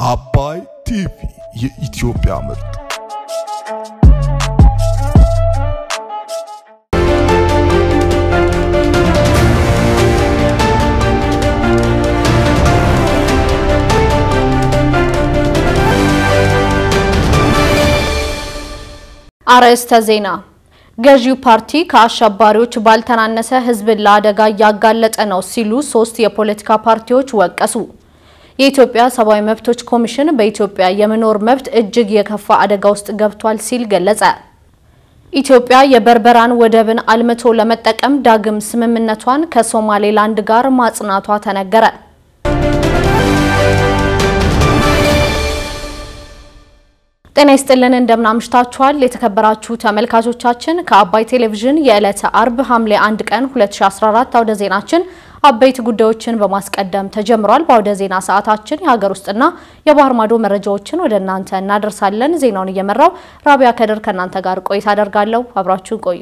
አባይ ቲቪ የኢትዮጵያ ምርጥ አርዕስተ ዜና። ገዢው ፓርቲ ከአሸባሪዎች ባልተናነሰ ሕዝብን ለአደጋ እያጋለጠ ነው ሲሉ ሶስት የፖለቲካ ፓርቲዎች ወቀሱ። የኢትዮጵያ ሰብአዊ መብቶች ኮሚሽን በኢትዮጵያ የመኖር መብት እጅግ የከፋ አደጋ ውስጥ ገብቷል ሲል ገለጸ። ኢትዮጵያ የበርበራን ወደብን አልምቶ ለመጠቀም ዳግም ስምምነቷን ከሶማሌላንድ ጋር ማጽናቷ ተነገረ። ጤና ይስጥልን እንደምናምሽታችኋል የተከበራችሁ ተመልካቾቻችን ከአባይ ቴሌቪዥን የዕለተ አርብ ሐምሌ 1 ቀን 2014 አውደ ዜናችን አበይት ጉዳዮችን በማስቀደም ተጀምሯል። በአውደ ዜና ሰዓታችን የሀገር ውስጥና የባህር ማዶ መረጃዎችን ወደ እናንተ እናደርሳለን። ዜናውን እየመራው ራቢያ ከድር ከእናንተ ጋር ቆይታ አደርጋለሁ። አብራችሁን ቆዩ።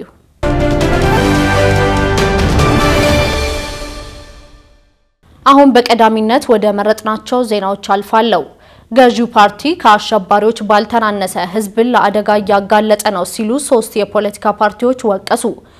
አሁን በቀዳሚነት ወደ መረጥናቸው ዜናዎች አልፋለሁ። ገዢው ፓርቲ ከአሸባሪዎች ባልተናነሰ ሕዝብን ለአደጋ እያጋለጠ ነው ሲሉ ሶስት የፖለቲካ ፓርቲዎች ወቀሱ።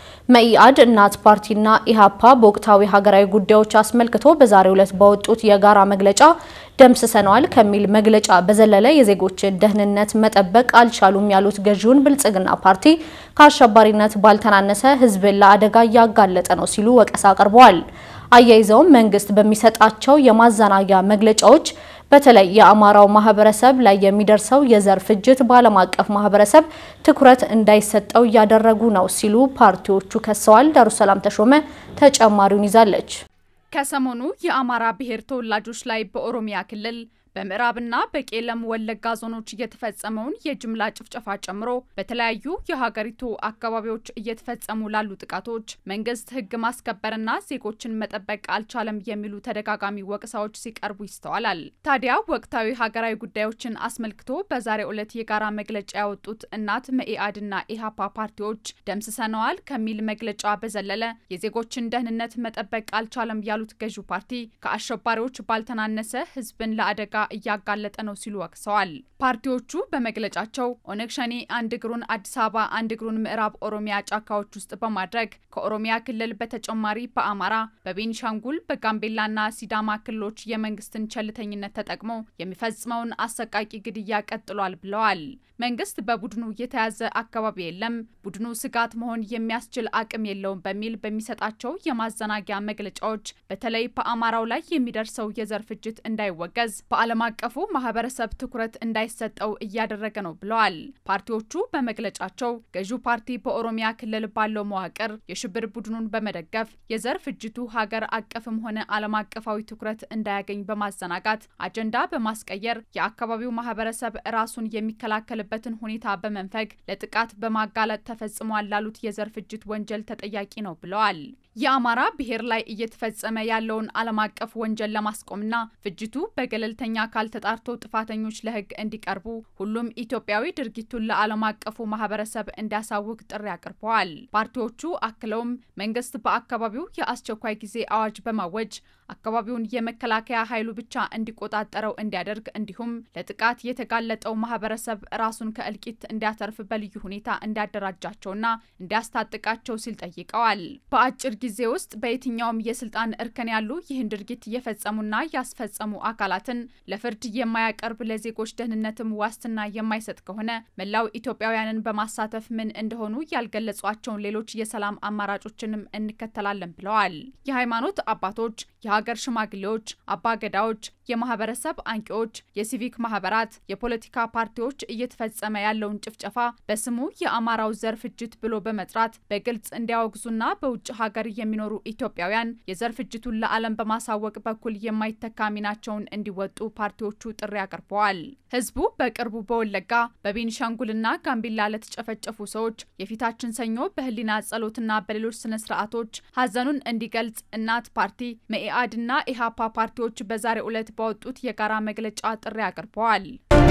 መኢአድ፣ እናት ፓርቲና ኢህአፓ በወቅታዊ ሀገራዊ ጉዳዮች አስመልክቶ በዛሬው ዕለት ባወጡት የጋራ መግለጫ ደምስሰነዋል ከሚል መግለጫ በዘለለ የዜጎችን ደህንነት መጠበቅ አልቻሉም ያሉት ገዢውን ብልጽግና ፓርቲ ከአሸባሪነት ባልተናነሰ ሕዝብን ለአደጋ እያጋለጠ ነው ሲሉ ወቀሳ አቅርበዋል። አያይዘውም መንግስት በሚሰጣቸው የማዘናጊያ መግለጫዎች በተለይ የአማራው ማህበረሰብ ላይ የሚደርሰው የዘር ፍጅት በዓለም አቀፍ ማህበረሰብ ትኩረት እንዳይሰጠው እያደረጉ ነው ሲሉ ፓርቲዎቹ ከሰዋል። ዳሩሰላም ተሾመ ተጨማሪውን ይዛለች። ከሰሞኑ የአማራ ብሔር ተወላጆች ላይ በኦሮሚያ ክልል በምዕራብና በቄለም ወለጋ ዞኖች እየተፈጸመውን የጅምላ ጭፍጨፋ ጨምሮ በተለያዩ የሀገሪቱ አካባቢዎች እየተፈጸሙ ላሉ ጥቃቶች መንግስት ሕግ ማስከበርና ዜጎችን መጠበቅ አልቻለም የሚሉ ተደጋጋሚ ወቀሳዎች ሲቀርቡ ይስተዋላል። ታዲያ ወቅታዊ ሀገራዊ ጉዳዮችን አስመልክቶ በዛሬው ዕለት የጋራ መግለጫ ያወጡት እናት መኢአድና ኢህአፓ ፓርቲዎች ደምስሰነዋል ከሚል መግለጫ በዘለለ የዜጎችን ደህንነት መጠበቅ አልቻለም ያሉት ገዢው ፓርቲ ከአሸባሪዎች ባልተናነሰ ሕዝብን ለአደጋ እያጋለጠ ነው ሲሉ ወቅሰዋል። ፓርቲዎቹ በመግለጫቸው ኦነግ ሸኔ አንድ እግሩን አዲስ አበባ አንድ እግሩን ምዕራብ ኦሮሚያ ጫካዎች ውስጥ በማድረግ ከኦሮሚያ ክልል በተጨማሪ በአማራ፣ በቤኒሻንጉል፣ በጋምቤላና ሲዳማ ክልሎች የመንግስትን ቸልተኝነት ተጠቅሞ የሚፈጽመውን አሰቃቂ ግድያ ቀጥሏል ብለዋል። መንግስት በቡድኑ የተያዘ አካባቢ የለም፣ ቡድኑ ስጋት መሆን የሚያስችል አቅም የለውም በሚል በሚሰጣቸው የማዘናጊያ መግለጫዎች በተለይ በአማራው ላይ የሚደርሰው የዘር ፍጅት እንዳይወገዝ በዓለም አቀፉ ማህበረሰብ ትኩረት እንዳይሰጠው እያደረገ ነው ብለዋል። ፓርቲዎቹ በመግለጫቸው ገዢው ፓርቲ በኦሮሚያ ክልል ባለው መዋቅር የሽብር ቡድኑን በመደገፍ የዘር ፍጅቱ ሀገር አቀፍም ሆነ ዓለም አቀፋዊ ትኩረት እንዳያገኝ በማዘናጋት አጀንዳ በማስቀየር የአካባቢው ማህበረሰብ ራሱን የሚከላከልበትን ሁኔታ በመንፈግ ለጥቃት በማጋለጥ ተፈጽሟል ላሉት የዘር ፍጅት ወንጀል ተጠያቂ ነው ብለዋል። የአማራ ብሔር ላይ እየተፈጸመ ያለውን ዓለም አቀፍ ወንጀል ለማስቆምና ፍጅቱ በገለልተኛ አካል ተጣርቶ ጥፋተኞች ለሕግ እንዲቀርቡ ሁሉም ኢትዮጵያዊ ድርጊቱን ለዓለም አቀፉ ማህበረሰብ እንዲያሳውቅ ጥሪ አቅርበዋል። ፓርቲዎቹ አክለውም መንግስት በአካባቢው የአስቸኳይ ጊዜ አዋጅ በማወጅ አካባቢውን የመከላከያ ኃይሉ ብቻ እንዲቆጣጠረው እንዲያደርግ እንዲሁም ለጥቃት የተጋለጠው ማህበረሰብ ራሱን ከእልቂት እንዲያተርፍ በልዩ ሁኔታ እንዲያደራጃቸውና እንዲያስታጥቃቸው ሲል ጠይቀዋል። በአጭር ጊዜ ውስጥ በየትኛውም የስልጣን እርከን ያሉ ይህን ድርጊት የፈጸሙና ያስፈጸሙ አካላትን ለፍርድ የማያቀርብ ለዜጎች ደህንነትም ዋስትና የማይሰጥ ከሆነ መላው ኢትዮጵያውያንን በማሳተፍ ምን እንደሆኑ ያልገለጿቸውን ሌሎች የሰላም አማራጮችንም እንከተላለን ብለዋል። የሃይማኖት አባቶች፣ የሀገር ሽማግሌዎች፣ አባገዳዎች፣ የማህበረሰብ አንቂዎች፣ የሲቪክ ማህበራት፣ የፖለቲካ ፓርቲዎች እየተፈጸመ ያለውን ጭፍጨፋ በስሙ የአማራው ዘር ፍጅት ብሎ በመጥራት በግልጽ እንዲያወግዙና በውጭ ሀገር የሚኖሩ ኢትዮጵያውያን የዘር ፍጅቱን ለዓለም በማሳወቅ በኩል የማይተካ ሚናቸውን እንዲወጡ ፓርቲዎቹ ጥሪ አቅርበዋል። ህዝቡ በቅርቡ በወለጋ በቤኒሻንጉልና ጋምቤላ ለተጨፈጨፉ ሰዎች የፊታችን ሰኞ በህሊና ጸሎትና በሌሎች ስነ ስርዓቶች ሀዘኑን እንዲገልጽ እናት ፓርቲ፣ መኢአድና ኢህአፓ ፓርቲዎች በዛሬው ዕለት ባወጡት የጋራ መግለጫ ጥሪ አቅርበዋል።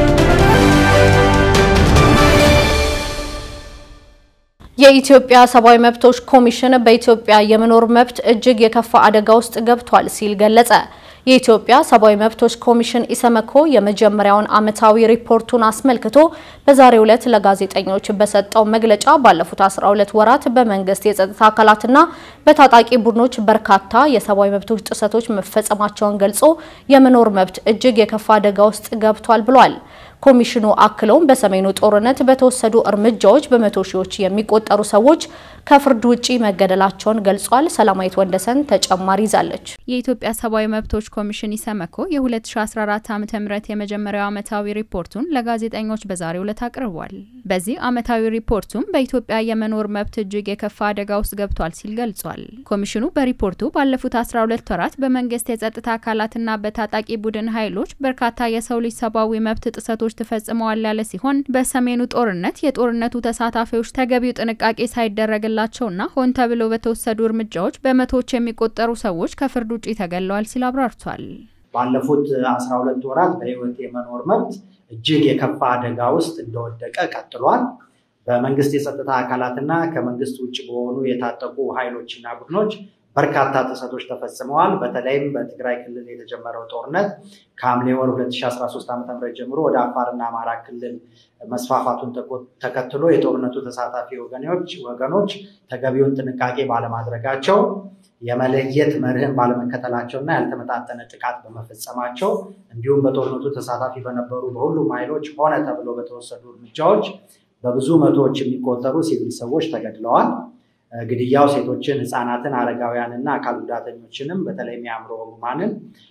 የኢትዮጵያ ሰብአዊ መብቶች ኮሚሽን በኢትዮጵያ የመኖር መብት እጅግ የከፋ አደጋ ውስጥ ገብቷል ሲል ገለጸ። የኢትዮጵያ ሰብአዊ መብቶች ኮሚሽን ኢሰመኮ የመጀመሪያውን ዓመታዊ ሪፖርቱን አስመልክቶ በዛሬው ዕለት ለጋዜጠኞች በሰጠው መግለጫ ባለፉት 12 ወራት በመንግስት የጸጥታ አካላትና በታጣቂ ቡድኖች በርካታ የሰብአዊ መብቶች ጥሰቶች መፈጸማቸውን ገልጾ የመኖር መብት እጅግ የከፋ አደጋ ውስጥ ገብቷል ብሏል። ኮሚሽኑ አክለውም በሰሜኑ ጦርነት በተወሰዱ እርምጃዎች በመቶ ሺዎች የሚቆጠሩ ሰዎች ከፍርድ ውጪ መገደላቸውን ገልጿል። ሰላማዊት ወንደሰን ተጨማሪ ይዛለች። የኢትዮጵያ ሰብአዊ መብቶች ኮሚሽን ኢሰመኮ የ2014 ዓ ም የመጀመሪያው ዓመታዊ ሪፖርቱን ለጋዜጠኞች በዛሬው ዕለት አቅርቧል። በዚህ ዓመታዊ ሪፖርቱም በኢትዮጵያ የመኖር መብት እጅግ የከፋ አደጋ ውስጥ ገብቷል ሲል ገልጿል። ኮሚሽኑ በሪፖርቱ ባለፉት 12 ወራት በመንግስት የጸጥታ አካላትና በታጣቂ ቡድን ኃይሎች በርካታ የሰው ልጅ ሰብአዊ መብት ጥሰቶች ተፈጽመዋል ያለ ሲሆን በሰሜኑ ጦርነት የጦርነቱ ተሳታፊዎች ተገቢው ጥንቃቄ ሳይደረግላቸውና ሆን ተብሎ በተወሰዱ እርምጃዎች በመቶዎች የሚቆጠሩ ሰዎች ከፍርድ ውጭ ተገለዋል ሲል አብራርቷል። ባለፉት አስራ ሁለት ወራት በህይወት የመኖር መብት እጅግ የከፋ አደጋ ውስጥ እንደወደቀ ቀጥሏል። በመንግስት የጸጥታ አካላትና ከመንግስት ውጭ በሆኑ የታጠቁ ኃይሎችና ቡድኖች በርካታ ጥሰቶች ተፈጽመዋል። በተለይም በትግራይ ክልል የተጀመረው ጦርነት ከሐምሌ ወር 2013 ዓ ም ጀምሮ ወደ አፋርና አማራ ክልል መስፋፋቱን ተከትሎ የጦርነቱ ተሳታፊ ወገኖች ወገኖች ተገቢውን ጥንቃቄ ባለማድረጋቸው የመለየት መርህን ባለመከተላቸውና ያልተመጣጠነ ጥቃት በመፈጸማቸው እንዲሁም በጦርነቱ ተሳታፊ በነበሩ በሁሉም ኃይሎች ሆነ ተብሎ በተወሰዱ እርምጃዎች በብዙ መቶዎች የሚቆጠሩ ሲቪል ሰዎች ተገድለዋል። ግድያው ሴቶችን፣ ህፃናትን፣ አረጋውያንና አካል ጉዳተኞችንም በተለይም የአእምሮ ህሙማንን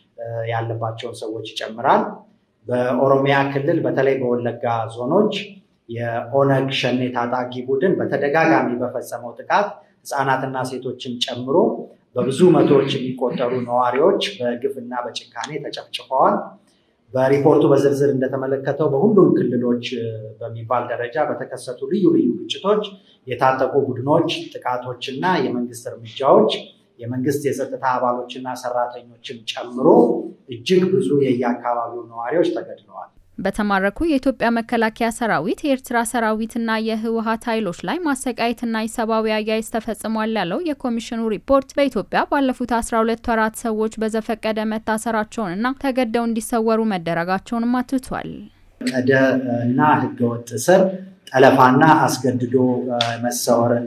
ያለባቸውን ሰዎች ይጨምራል። በኦሮሚያ ክልል በተለይ በወለጋ ዞኖች የኦነግ ሸኔ ታጣቂ ቡድን በተደጋጋሚ በፈጸመው ጥቃት ህፃናትና ሴቶችን ጨምሮ በብዙ መቶዎች የሚቆጠሩ ነዋሪዎች በግፍና በጭካኔ ተጨፍጭፈዋል። በሪፖርቱ በዝርዝር እንደተመለከተው በሁሉም ክልሎች በሚባል ደረጃ በተከሰቱ ልዩ ልዩ ግጭቶች የታጠቁ ቡድኖች ጥቃቶችና የመንግስት እርምጃዎች የመንግስት የጸጥታ አባሎችና ሰራተኞችን ጨምሮ እጅግ ብዙ የየአካባቢው ነዋሪዎች ተገድለዋል። በተማረኩ የኢትዮጵያ መከላከያ ሰራዊት የኤርትራ ሰራዊትና የህወሀት ኃይሎች ላይ ማሰቃየትና የሰብአዊ አያያዝ ተፈጽሟል ያለው የኮሚሽኑ ሪፖርት በኢትዮጵያ ባለፉት 12 ወራት ሰዎች በዘፈቀደ መታሰራቸውንና ተገደው እንዲሰወሩ መደረጋቸውንም አትቷል። ቀደ እና ህገወጥ እስር፣ ጠለፋና አስገድዶ መሰወርን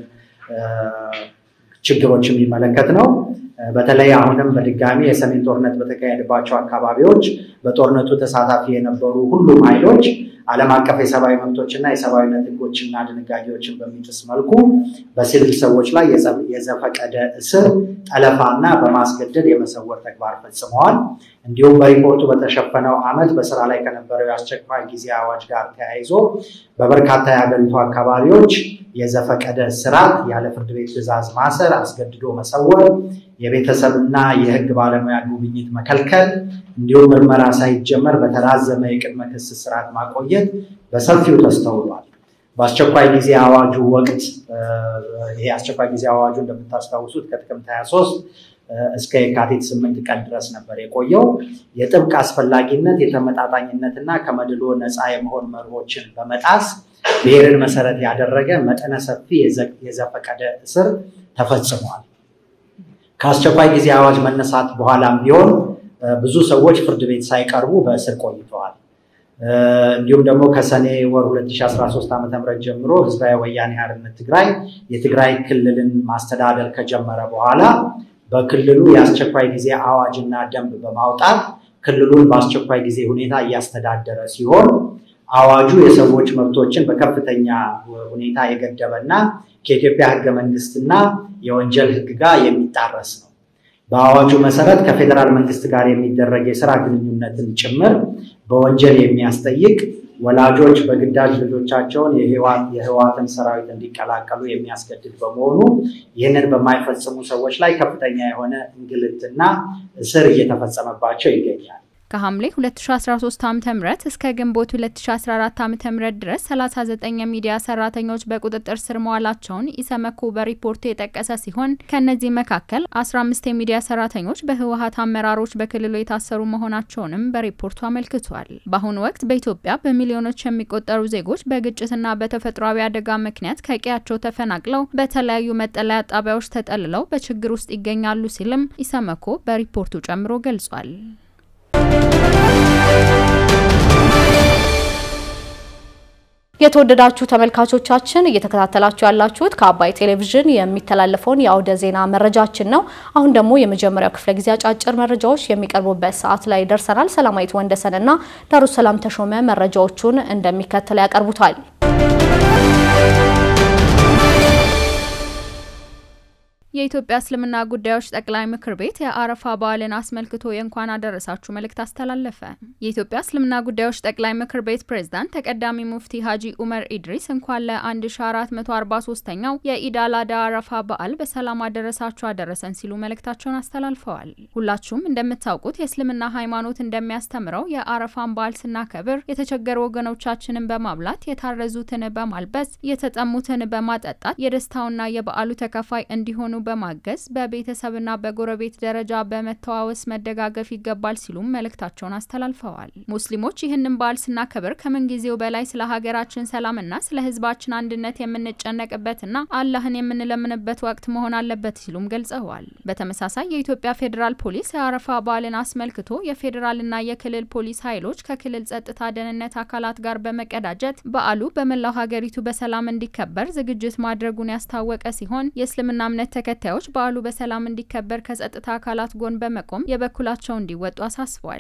ችግሮች የሚመለከት ነው። በተለይ አሁንም በድጋሚ የሰሜን ጦርነት በተካሄደባቸው አካባቢዎች በጦርነቱ ተሳታፊ የነበሩ ሁሉም ኃይሎች ዓለም አቀፍ የሰብአዊ መብቶችና የሰብአዊነት ህጎችና ድንጋጌዎችን በሚጥስ መልኩ በሲቪል ሰዎች ላይ የዘፈቀደ እስር፣ ጠለፋና በማስገደድ የመሰወር ተግባር ፈጽመዋል። እንዲሁም በሪፖርቱ በተሸፈነው ዓመት በስራ ላይ ከነበረው የአስቸኳይ ጊዜ አዋጅ ጋር ተያይዞ በበርካታ የሀገሪቱ አካባቢዎች የዘፈቀደ ስርዓት፣ ያለ ፍርድ ቤት ትዕዛዝ ማሰር፣ አስገድዶ መሰወር፣ የቤተሰብና የህግ ባለሙያ ጉብኝት መከልከል እንዲሁም ምርመራ ሳይጀመር በተራዘመ የቅድመ ክስ ስርዓት ማቆየት በሰፊው ተስተውሏል። በአስቸኳይ ጊዜ አዋጁ ወቅት ይሄ አስቸኳይ ጊዜ አዋጁ እንደምታስታውሱት ከጥቅምት 23 እስከ የካቲት ስምንት ቀን ድረስ ነበር የቆየው። የጥብቅ አስፈላጊነት የተመጣጣኝነትና ከመድሎ ነፃ የመሆን መርሆችን በመጣስ ብሔርን መሰረት ያደረገ መጠነ ሰፊ የዘፈቀደ እስር ተፈጽሟል። ከአስቸኳይ ጊዜ አዋጅ መነሳት በኋላም ቢሆን ብዙ ሰዎች ፍርድ ቤት ሳይቀርቡ በእስር ቆይተዋል። እንዲሁም ደግሞ ከሰኔ ወር 2013 ዓ ም ጀምሮ ህዝባዊ ወያኔ ሓርነት ትግራይ የትግራይ ክልልን ማስተዳደር ከጀመረ በኋላ በክልሉ የአስቸኳይ ጊዜ አዋጅና ደንብ በማውጣት ክልሉን በአስቸኳይ ጊዜ ሁኔታ እያስተዳደረ ሲሆን አዋጁ የሰዎች መብቶችን በከፍተኛ ሁኔታ የገደበና ከኢትዮጵያ ህገ መንግስትና የወንጀል ህግ ጋር የሚጣረስ ነው። በአዋጁ መሰረት ከፌዴራል መንግስት ጋር የሚደረግ የስራ ግንኙነትን ጭምር በወንጀል የሚያስጠይቅ ወላጆች በግዳጅ ልጆቻቸውን የህወሓትን ሰራዊት እንዲቀላቀሉ የሚያስገድድ በመሆኑ ይህንን በማይፈጽሙ ሰዎች ላይ ከፍተኛ የሆነ እንግልትና እስር እየተፈጸመባቸው ይገኛል። ከሐምሌ 2013 ዓ.ም እስከ ግንቦት 2014 ዓ.ም ድረስ 39 የሚዲያ ሰራተኞች በቁጥጥር ስር መዋላቸውን ኢሰመኮ በሪፖርቱ የጠቀሰ ሲሆን ከእነዚህ መካከል 15 የሚዲያ ሰራተኞች በህወሀት አመራሮች በክልሉ የታሰሩ መሆናቸውንም በሪፖርቱ አመልክቷል። በአሁኑ ወቅት በኢትዮጵያ በሚሊዮኖች የሚቆጠሩ ዜጎች በግጭትና በተፈጥሯዊ አደጋ ምክንያት ከቀያቸው ተፈናቅለው በተለያዩ መጠለያ ጣቢያዎች ተጠልለው በችግር ውስጥ ይገኛሉ ሲልም ኢሰመኮ በሪፖርቱ ጨምሮ ገልጿል። የተወደዳችሁ ተመልካቾቻችን እየተከታተላችሁ ያላችሁት ከአባይ ቴሌቪዥን የሚተላለፈውን የአውደ ዜና መረጃችን ነው። አሁን ደግሞ የመጀመሪያው ክፍለ ጊዜ አጫጭር መረጃዎች የሚቀርቡበት ሰዓት ላይ ደርሰናል። ሰላማዊት ወንደሰንና ዳሩ ሰላም ተሾመ መረጃዎቹን እንደሚከተል ያቀርቡታል። የኢትዮጵያ እስልምና ጉዳዮች ጠቅላይ ምክር ቤት የአረፋ በዓልን አስመልክቶ የእንኳን አደረሳችሁ መልእክት አስተላለፈ። የኢትዮጵያ እስልምና ጉዳዮች ጠቅላይ ምክር ቤት ፕሬዝዳንት ተቀዳሚ ሙፍቲ ሀጂ ኡመር ኢድሪስ እንኳን ለ1443ኛው የኢድ አል አድሃ አረፋ በዓል በሰላም አደረሳችሁ አደረሰን ሲሉ መልእክታቸውን አስተላልፈዋል። ሁላችሁም እንደምታውቁት የእስልምና ሃይማኖት እንደሚያስተምረው የአረፋን በዓል ስናከብር የተቸገሩ ወገኖቻችንን በማብላት የታረዙትን በማልበስ የተጠሙትን በማጠጣት የደስታውና የበዓሉ ተካፋይ እንዲሆኑ በማገዝ በቤተሰብና በጎረቤት ደረጃ በመተዋወስ መደጋገፍ ይገባል ሲሉም መልእክታቸውን አስተላልፈዋል። ሙስሊሞች ይህንን በዓል ስናከብር ከምንጊዜው በላይ ስለ ሀገራችን ሰላምና ስለ ሕዝባችን አንድነት የምንጨነቅበትና አላህን የምንለምንበት ወቅት መሆን አለበት ሲሉም ገልጸዋል። በተመሳሳይ የኢትዮጵያ ፌዴራል ፖሊስ የአረፋ በዓልን አስመልክቶ የፌዴራልና የክልል ፖሊስ ኃይሎች ከክልል ጸጥታ ደህንነት አካላት ጋር በመቀዳጀት በዓሉ በመላው ሀገሪቱ በሰላም እንዲከበር ዝግጅት ማድረጉን ያስታወቀ ሲሆን የእስልምና እምነት ተከታዮች በዓሉ በሰላም እንዲከበር ከጸጥታ አካላት ጎን በመቆም የበኩላቸው እንዲወጡ አሳስቧል።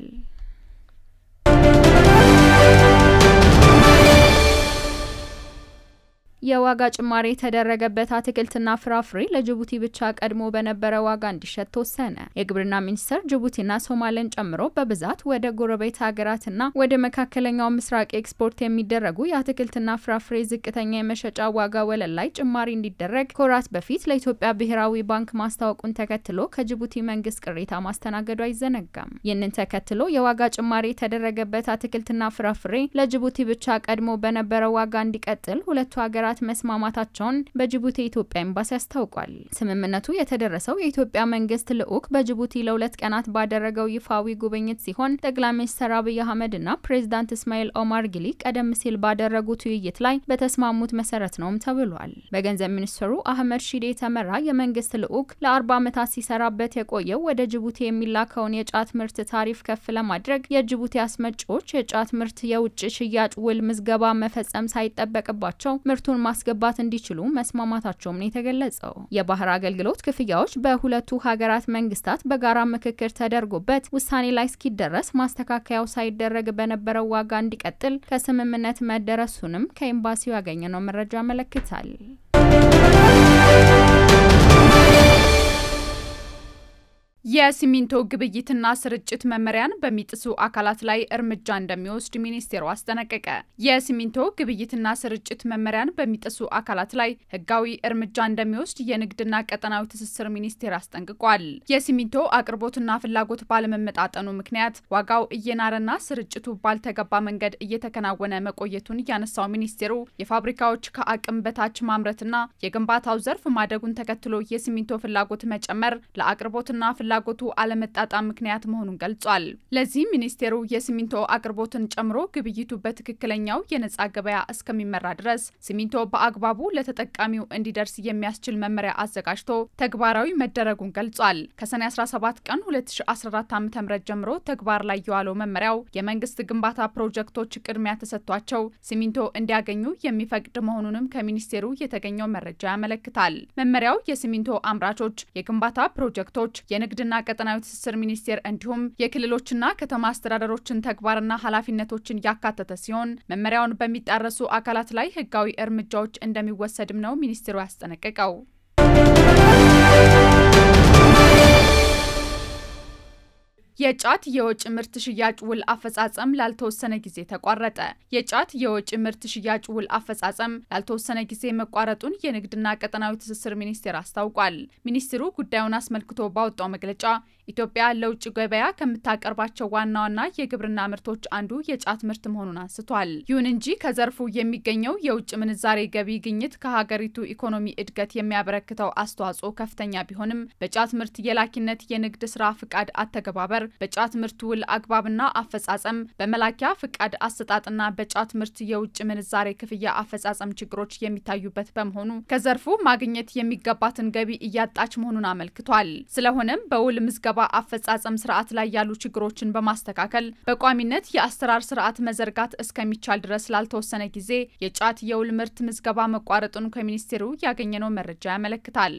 የዋጋ ጭማሪ የተደረገበት አትክልትና ፍራፍሬ ለጅቡቲ ብቻ ቀድሞ በነበረ ዋጋ እንዲሸጥ ተወሰነ። የግብርና ሚኒስቴር ጅቡቲና ሶማሌን ጨምሮ በብዛት ወደ ጎረቤት ሀገራትና ወደ መካከለኛው ምስራቅ ኤክስፖርት የሚደረጉ የአትክልትና ፍራፍሬ ዝቅተኛ የመሸጫ ዋጋ ወለል ላይ ጭማሪ እንዲደረግ ከወራት በፊት ለኢትዮጵያ ብሔራዊ ባንክ ማስታወቁን ተከትሎ ከጅቡቲ መንግስት ቅሬታ ማስተናገዱ አይዘነጋም። ይህንን ተከትሎ የዋጋ ጭማሪ የተደረገበት አትክልትና ፍራፍሬ ለጅቡቲ ብቻ ቀድሞ በነበረ ዋጋ እንዲቀጥል ሁለቱ ሀገራት መስማማታቸውን በጅቡቲ የኢትዮጵያ ኤምባሲ አስታውቋል። ስምምነቱ የተደረሰው የኢትዮጵያ መንግስት ልዑክ በጅቡቲ ለሁለት ቀናት ባደረገው ይፋዊ ጉብኝት ሲሆን ጠቅላይ ሚኒስትር አብይ አህመድና ፕሬዚዳንት እስማኤል ኦማር ጊሊ ቀደም ሲል ባደረጉት ውይይት ላይ በተስማሙት መሰረት ነውም ተብሏል። በገንዘብ ሚኒስትሩ አህመድ ሺዴ የተመራ የመንግስት ልዑክ ለአርባ ዓመታት ሲሰራበት የቆየው ወደ ጅቡቲ የሚላከውን የጫት ምርት ታሪፍ ከፍ ለማድረግ የጅቡቲ አስመጪዎች የጫት ምርት የውጭ ሽያጭ ውል ምዝገባ መፈጸም ሳይጠበቅባቸው ምርቱን ማስገባት እንዲችሉ መስማማታቸውም ነው የተገለጸው። የባህር አገልግሎት ክፍያዎች በሁለቱ ሀገራት መንግስታት በጋራ ምክክር ተደርጎበት ውሳኔ ላይ እስኪደረስ ማስተካከያው ሳይደረግ በነበረው ዋጋ እንዲቀጥል ከስምምነት መደረሱንም ከኤምባሲው ያገኘነው መረጃ ያመለክታል። የሲሚንቶ ግብይትና ስርጭት መመሪያን በሚጥሱ አካላት ላይ እርምጃ እንደሚወስድ ሚኒስቴሩ አስጠነቀቀ። የሲሚንቶ ግብይትና ስርጭት መመሪያን በሚጥሱ አካላት ላይ ሕጋዊ እርምጃ እንደሚወስድ የንግድና ቀጠናዊ ትስስር ሚኒስቴር አስጠንቅቋል። የሲሚንቶ አቅርቦትና ፍላጎት ባለመመጣጠኑ ምክንያት ዋጋው እየናረና ስርጭቱ ባልተገባ መንገድ እየተከናወነ መቆየቱን ያነሳው ሚኒስቴሩ የፋብሪካዎች ከአቅም በታች ማምረትና የግንባታው ዘርፍ ማደጉን ተከትሎ የሲሚንቶ ፍላጎት መጨመር ለአቅርቦትና ፍላ ፍላጎቱ አለመጣጣም ምክንያት መሆኑን ገልጿል። ለዚህ ሚኒስቴሩ የሲሚንቶ አቅርቦትን ጨምሮ ግብይቱ በትክክለኛው የነጻ ገበያ እስከሚመራ ድረስ ሲሚንቶ በአግባቡ ለተጠቃሚው እንዲደርስ የሚያስችል መመሪያ አዘጋጅቶ ተግባራዊ መደረጉን ገልጿል። ከሰኔ 17 ቀን 2014 ዓ.ም ጀምሮ ተግባር ላይ የዋለው መመሪያው የመንግስት ግንባታ ፕሮጀክቶች ቅድሚያ ተሰጥቷቸው ሲሚንቶ እንዲያገኙ የሚፈቅድ መሆኑንም ከሚኒስቴሩ የተገኘው መረጃ ያመለክታል። መመሪያው የሲሚንቶ አምራቾች፣ የግንባታ ፕሮጀክቶች፣ የንግድ ና ቀጠናዊ ትስስር ሚኒስቴር እንዲሁም የክልሎችና ከተማ አስተዳደሮችን ተግባርና ኃላፊነቶችን ያካተተ ሲሆን መመሪያውን በሚጣረሱ አካላት ላይ ሕጋዊ እርምጃዎች እንደሚወሰድም ነው ሚኒስቴሩ ያስጠነቀቀው። የጫት የወጭ ምርት ሽያጭ ውል አፈጻጸም ላልተወሰነ ጊዜ ተቋረጠ። የጫት የወጭ ምርት ሽያጭ ውል አፈጻጸም ላልተወሰነ ጊዜ መቋረጡን የንግድና ቀጠናዊ ትስስር ሚኒስቴር አስታውቋል። ሚኒስትሩ ጉዳዩን አስመልክቶ ባወጣው መግለጫ ኢትዮጵያ ለውጭ ገበያ ከምታቀርባቸው ዋና ዋና የግብርና ምርቶች አንዱ የጫት ምርት መሆኑን አንስቷል። ይሁን እንጂ ከዘርፉ የሚገኘው የውጭ ምንዛሬ ገቢ ግኝት ከሀገሪቱ ኢኮኖሚ እድገት የሚያበረክተው አስተዋጽኦ ከፍተኛ ቢሆንም በጫት ምርት የላኪነት የንግድ ስራ ፍቃድ አተገባበር፣ በጫት ምርት ውል አግባብና አፈጻጸም፣ በመላኪያ ፍቃድ አሰጣጥና በጫት ምርት የውጭ ምንዛሬ ክፍያ አፈጻጸም ችግሮች የሚታዩበት በመሆኑ ከዘርፉ ማግኘት የሚገባትን ገቢ እያጣች መሆኑን አመልክቷል። ስለሆነም በውል ምዝገባ አፈጻጸም ስርዓት ላይ ያሉ ችግሮችን በማስተካከል በቋሚነት የአሰራር ስርዓት መዘርጋት እስከሚቻል ድረስ ላልተወሰነ ጊዜ የጫት የውል ምርት ምዝገባ መቋረጡን ከሚኒስቴሩ ያገኘነው መረጃ ያመለክታል።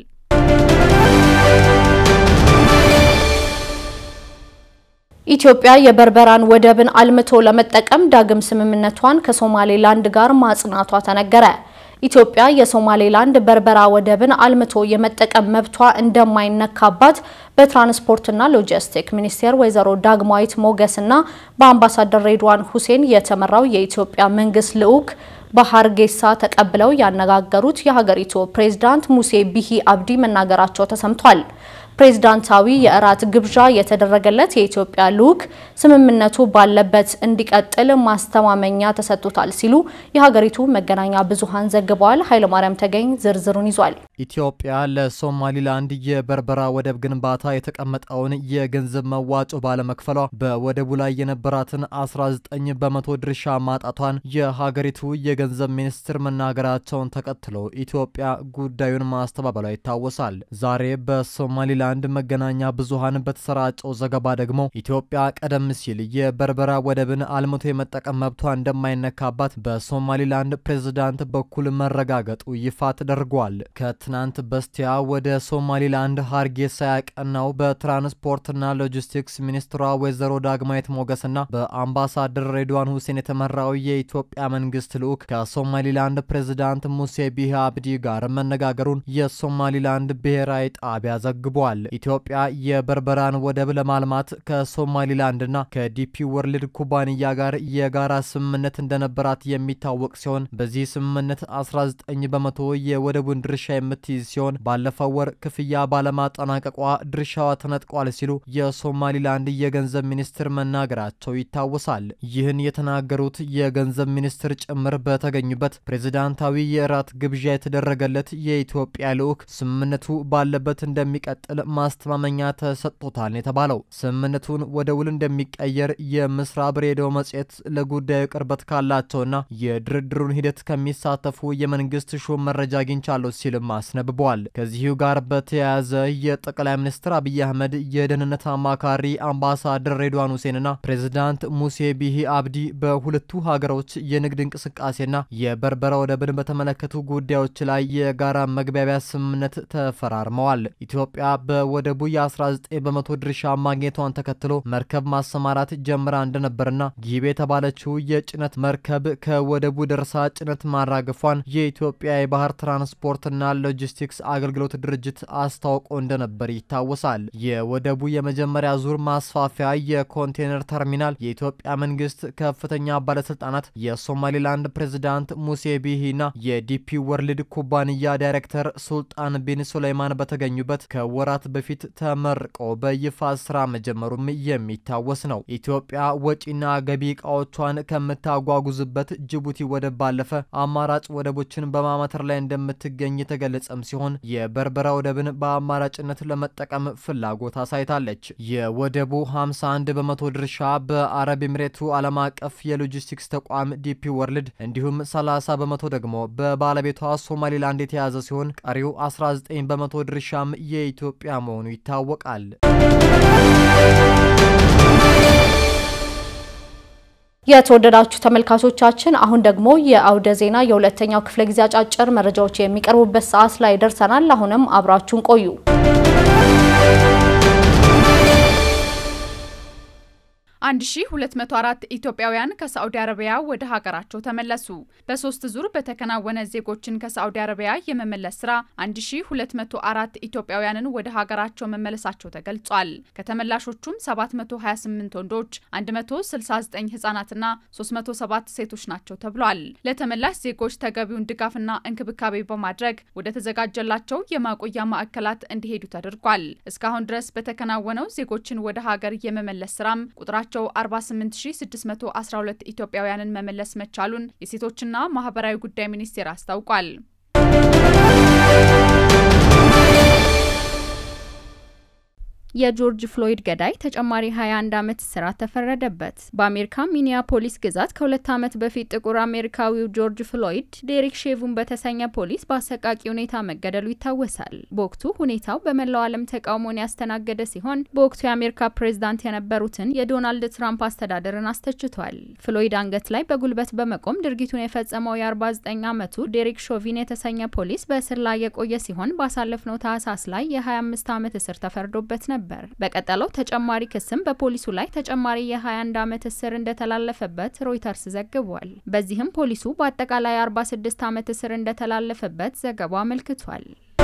ኢትዮጵያ የበርበራን ወደብን አልምቶ ለመጠቀም ዳግም ስምምነቷን ከሶማሌላንድ ጋር ማጽናቷ ተነገረ። ኢትዮጵያ የሶማሌላንድ በርበራ ወደብን አልምቶ የመጠቀም መብቷ እንደማይነካባት በትራንስፖርትና ሎጂስቲክ ሚኒስቴር ወይዘሮ ዳግማዊት ሞገስና በአምባሳደር ሬድዋን ሁሴን የተመራው የኢትዮጵያ መንግስት ልዑክ በሀርጌሳ ተቀብለው ያነጋገሩት የሀገሪቱ ፕሬዝዳንት ሙሴ ቢሂ አብዲ መናገራቸው ተሰምቷል። ፕሬዝዳንታዊ የእራት ግብዣ የተደረገለት የኢትዮጵያ ልዑክ ስምምነቱ ባለበት እንዲቀጥል ማስተማመኛ ተሰጥቶታል ሲሉ የሀገሪቱ መገናኛ ብዙኃን ዘግበዋል። ኃይለማርያም ተገኝ ዝርዝሩን ይዟል። ኢትዮጵያ ለሶማሊላንድ የበርበራ ወደብ ግንባታ የተቀመጠውን የገንዘብ መዋጮ ባለመክፈሏ በወደቡ ላይ የነበራትን 19 በመቶ ድርሻ ማጣቷን የሀገሪቱ የገንዘብ ሚኒስትር መናገራቸውን ተከትሎ ኢትዮጵያ ጉዳዩን ማስተባበሏ ይታወሳል። ዛሬ በሶማሊላንድ መገናኛ ብዙኃን በተሰራጨው ዘገባ ደግሞ ኢትዮጵያ ቀደም ሲል የበርበራ ወደብን አልምቶ የመጠቀም መብቷ እንደማይነካባት በሶማሊላንድ ፕሬዝዳንት በኩል መረጋገጡ ይፋ ተደርጓል። ከትናንት በስቲያ ወደ ሶማሊላንድ ሀርጌሳ ያቀናው በትራንስፖርትና ሎጂስቲክስ ሚኒስትሯ ወይዘሮ ዳግማዊት ሞገስና በአምባሳደር ሬድዋን ሁሴን የተመራው የኢትዮጵያ መንግስት ልዑክ ከሶማሊላንድ ፕሬዝዳንት ሙሴ ቢሂ አብዲ ጋር መነጋገሩን የሶማሊላንድ ብሔራዊ ጣቢያ ዘግቧል። ኢትዮጵያ የበርበራን ወደብ ለማልማት ከሶማሊላንድና ከዲፒ ወርልድ ኩባንያ ጋር የጋራ ስምምነት እንደነበራት የሚታወቅ ሲሆን በዚህ ስምምነት 19 በመቶ የወደቡን ድርሻ የምትይዝ ሲሆን ባለፈው ወር ክፍያ ባለማጠናቀቋ ድርሻዋ ተነጥቋል ሲሉ የሶማሊላንድ የገንዘብ ሚኒስትር መናገራቸው ይታወሳል። ይህን የተናገሩት የገንዘብ ሚኒስትር ጭምር በተገኙበት ፕሬዝዳንታዊ የእራት ግብዣ የተደረገለት የኢትዮጵያ ልዑክ ስምምነቱ ባለበት እንደሚቀጥል ማስተማመኛ ተሰጥቶታል የተባለው ስምምነቱን ወደ ውል እንደሚቀየር የምስራብ ሬዲዮ መጽሔት ለጉዳዩ ቅርበት ካላቸውና የድርድሩን ሂደት ከሚሳተፉ የመንግስት ሹም መረጃ አግኝቻለሁ ሲልም አስነብበዋል። ከዚሁ ጋር በተያያዘ የጠቅላይ ሚኒስትር አብይ አህመድ የደህንነት አማካሪ አምባሳደር ሬድዋን ሁሴንና ፕሬዝዳንት ሙሴ ቢሂ አብዲ በሁለቱ ሀገሮች የንግድ እንቅስቃሴና የበርበራ ወደብን በተመለከቱ ጉዳዮች ላይ የጋራ መግባቢያ ስምምነት ተፈራርመዋል። ኢትዮጵያ በወደቡ የ19 በመቶ ድርሻ ማግኘቷን ተከትሎ መርከብ ማሰማራት ጀምራ እንደነበርና ጊቤ የተባለችው የጭነት መርከብ ከወደቡ ደርሳ ጭነት ማራገፏን የኢትዮጵያ የባህር ትራንስፖርትና ሎጂስቲክስ አገልግሎት ድርጅት አስታውቆ እንደነበር ይታወሳል። የወደቡ የመጀመሪያ ዙር ማስፋፊያ የኮንቴነር ተርሚናል የኢትዮጵያ መንግስት ከፍተኛ ባለስልጣናት፣ የሶማሌላንድ ፕሬዝዳንት ሙሴ ቢሂና የዲፒ ወርልድ ኩባንያ ዳይሬክተር ሱልጣን ቢን ሱሌይማን በተገኙበት ከወራት በፊት ተመርቆ በይፋ ስራ መጀመሩም የሚታወስ ነው። ኢትዮጵያ ወጪና ገቢ እቃዎቿን ከምታጓጉዝበት ጅቡቲ ወደብ ባለፈ አማራጭ ወደቦችን በማማተር ላይ እንደምትገኝ የተገለጸም ሲሆን የበርበራ ወደብን በአማራጭነት ለመጠቀም ፍላጎት አሳይታለች። የወደቡ 51 በመቶ ድርሻ በአረብ ኤምሬቱ ዓለም አቀፍ የሎጂስቲክስ ተቋም ዲፒ ወርልድ እንዲሁም 30 በመቶ ደግሞ በባለቤቷ ሶማሊላንድ የተያዘ ሲሆን ቀሪው 19 በመቶ ድርሻም የኢትዮጵያ መሆኑ ይታወቃል። የተወደዳችሁ ተመልካቾቻችን አሁን ደግሞ የአውደ ዜና የሁለተኛው ክፍለ ጊዜ አጫጭር መረጃዎች የሚቀርቡበት ሰዓት ላይ ደርሰናል። አሁንም አብራችሁን ቆዩ። 1204 ኢትዮጵያውያን ከሳዑዲ አረቢያ ወደ ሀገራቸው ተመለሱ። በሶስት ዙር በተከናወነ ዜጎችን ከሳዑዲ አረቢያ የመመለስ ስራ 1204 ኢትዮጵያውያንን ወደ ሀገራቸው መመለሳቸው ተገልጿል። ከተመላሾቹም 728 ወንዶች፣ 169 ህጻናትና 307 ሴቶች ናቸው ተብሏል። ለተመላሽ ዜጎች ተገቢውን ድጋፍና እንክብካቤ በማድረግ ወደ ተዘጋጀላቸው የማቆያ ማዕከላት እንዲሄዱ ተደርጓል። እስካሁን ድረስ በተከናወነው ዜጎችን ወደ ሀገር የመመለስ ስራም ቁጥራቸው 48612 ኢትዮጵያውያንን መመለስ መቻሉን የሴቶችና ማህበራዊ ጉዳይ ሚኒስቴር አስታውቋል። የጆርጅ ፍሎይድ ገዳይ ተጨማሪ 21 ዓመት እስራት ተፈረደበት። በአሜሪካ ሚኒያፖሊስ ግዛት ከሁለት ዓመት በፊት ጥቁር አሜሪካዊው ጆርጅ ፍሎይድ ዴሪክ ሼቭን በተሰኘ ፖሊስ በአሰቃቂ ሁኔታ መገደሉ ይታወሳል። በወቅቱ ሁኔታው በመላው ዓለም ተቃውሞን ያስተናገደ ሲሆን በወቅቱ የአሜሪካ ፕሬዝዳንት የነበሩትን የዶናልድ ትራምፕ አስተዳደርን አስተችቷል። ፍሎይድ አንገት ላይ በጉልበት በመቆም ድርጊቱን የፈጸመው የ49 ዓመቱ ዴሪክ ሾቪን የተሰኘ ፖሊስ በእስር ላይ የቆየ ሲሆን ባሳለፍነው ታህሳስ ላይ የ25 ዓመት እስር ተፈርዶበት ነበር ነበር። በቀጠለው ተጨማሪ ክስም በፖሊሱ ላይ ተጨማሪ የ21 ዓመት እስር እንደተላለፈበት ሮይተርስ ዘግቧል። በዚህም ፖሊሱ በአጠቃላይ 46 ዓመት እስር እንደተላለፈበት ዘገባው አመልክቷል።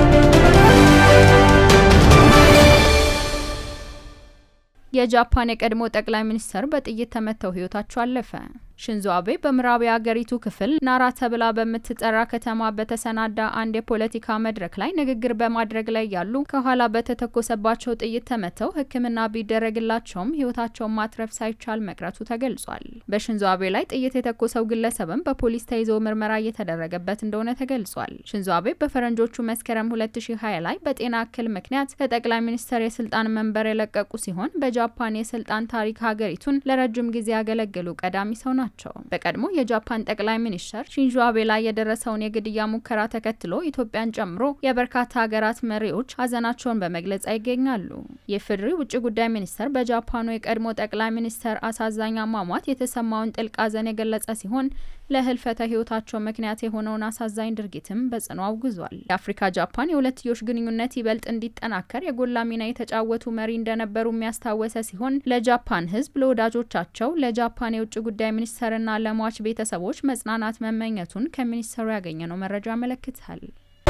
የጃፓን የቀድሞ ጠቅላይ ሚኒስትር በጥይት ተመተው ህይወታቸው አለፈ። ሽንዞ አቤ በምዕራብ የአገሪቱ ክፍል ናራ ተብላ በምትጠራ ከተማ በተሰናዳ አንድ የፖለቲካ መድረክ ላይ ንግግር በማድረግ ላይ ያሉ ከኋላ በተተኮሰባቸው ጥይት ተመተው ሕክምና ቢደረግላቸውም ህይወታቸውን ማትረፍ ሳይቻል መቅረቱ ተገልጿል። በሽንዞ አቤ ላይ ጥይት የተኮሰው ግለሰብም በፖሊስ ተይዞ ምርመራ እየተደረገበት እንደሆነ ተገልጿል። ሽንዞ አቤ በፈረንጆቹ መስከረም 2020 ላይ በጤና እክል ምክንያት ከጠቅላይ ሚኒስትር የስልጣን መንበር የለቀቁ ሲሆን በጃፓን የስልጣን ታሪክ ሀገሪቱን ለረጅም ጊዜ ያገለገሉ ቀዳሚ ሰው ናቸው ናቸው። በቀድሞ የጃፓን ጠቅላይ ሚኒስትር ሺንዞ አቤ ላይ የደረሰውን የግድያ ሙከራ ተከትሎ ኢትዮጵያን ጨምሮ የበርካታ ሀገራት መሪዎች ሀዘናቸውን በመግለጽ ይገኛሉ። የፌዴሪ ውጭ ጉዳይ ሚኒስቴር በጃፓኑ የቀድሞ ጠቅላይ ሚኒስትር አሳዛኝ አሟሟት የተሰማውን ጥልቅ ሀዘን የገለጸ ሲሆን ለህልፈተ ህይወታቸው ምክንያት የሆነውን አሳዛኝ ድርጊትም በጽኑ አውግዟል። የአፍሪካ ጃፓን የሁለትዮሽ ግንኙነት ይበልጥ እንዲጠናከር የጎላ ሚና የተጫወቱ መሪ እንደነበሩ የሚያስታወሰ ሲሆን ለጃፓን ህዝብ፣ ለወዳጆቻቸው፣ ለጃፓን የውጭ ጉዳይ ሚኒስተርና ለሟች ቤተሰቦች መጽናናት መመኘቱን ከሚኒስተሩ ያገኘነው መረጃ ያመለክታል።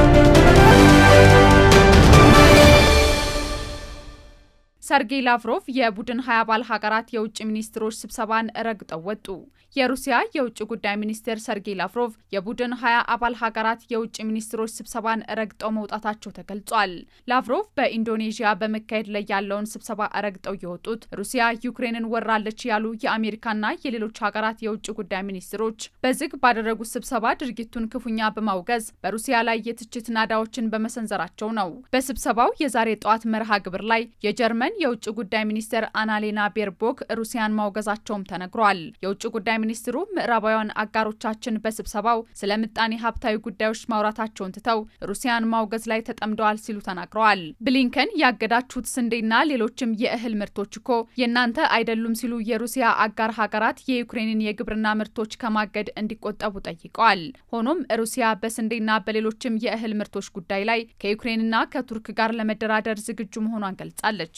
ሰርጌይ ላቭሮቭ የቡድን ሀያ አባል ሀገራት የውጭ ሚኒስትሮች ስብሰባን ረግጠው ወጡ። የሩሲያ የውጭ ጉዳይ ሚኒስቴር ሰርጌይ ላቭሮቭ የቡድን ሀያ አባል ሀገራት የውጭ ሚኒስትሮች ስብሰባን ረግጠው መውጣታቸው ተገልጿል። ላቭሮቭ በኢንዶኔዥያ በመካሄድ ላይ ያለውን ስብሰባ ረግጠው የወጡት ሩሲያ ዩክሬንን ወራለች ያሉ የአሜሪካና የሌሎች ሀገራት የውጭ ጉዳይ ሚኒስትሮች በዝግ ባደረጉት ስብሰባ ድርጊቱን ክፉኛ በማውገዝ በሩሲያ ላይ የትችት ናዳዎችን በመሰንዘራቸው ነው። በስብሰባው የዛሬ ጠዋት መርሃ ግብር ላይ የጀርመን የውጭ ጉዳይ ሚኒስትር አናሌና ቤርቦክ ሩሲያን ማውገዛቸውም ተነግሯል። የውጭ ጉዳይ ሚኒስትሩ ምዕራባውያን አጋሮቻችን በስብሰባው ስለ ምጣኔ ሀብታዊ ጉዳዮች ማውራታቸውን ትተው ሩሲያን ማውገዝ ላይ ተጠምደዋል ሲሉ ተናግረዋል። ብሊንከን ያገዳችሁት ስንዴና ሌሎችም የእህል ምርቶች እኮ የእናንተ አይደሉም ሲሉ የሩሲያ አጋር ሀገራት የዩክሬንን የግብርና ምርቶች ከማገድ እንዲቆጠቡ ጠይቀዋል። ሆኖም ሩሲያ በስንዴና በሌሎችም የእህል ምርቶች ጉዳይ ላይ ከዩክሬንና ከቱርክ ጋር ለመደራደር ዝግጁ መሆኗን ገልጻለች።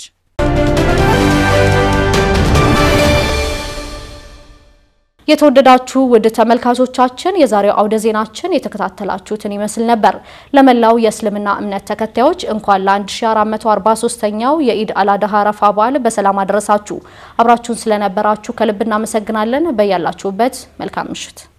የተወደዳችሁ ውድ ተመልካቾቻችን የዛሬው አውደ ዜናችን የተከታተላችሁትን ይመስል ነበር። ለመላው የእስልምና እምነት ተከታዮች እንኳን ለ1443ኛው የኢድ አልአድሃ አረፋ በዓል በሰላም አደረሳችሁ። አብራችሁን ስለነበራችሁ ከልብ እናመሰግናለን። በያላችሁበት መልካም ምሽት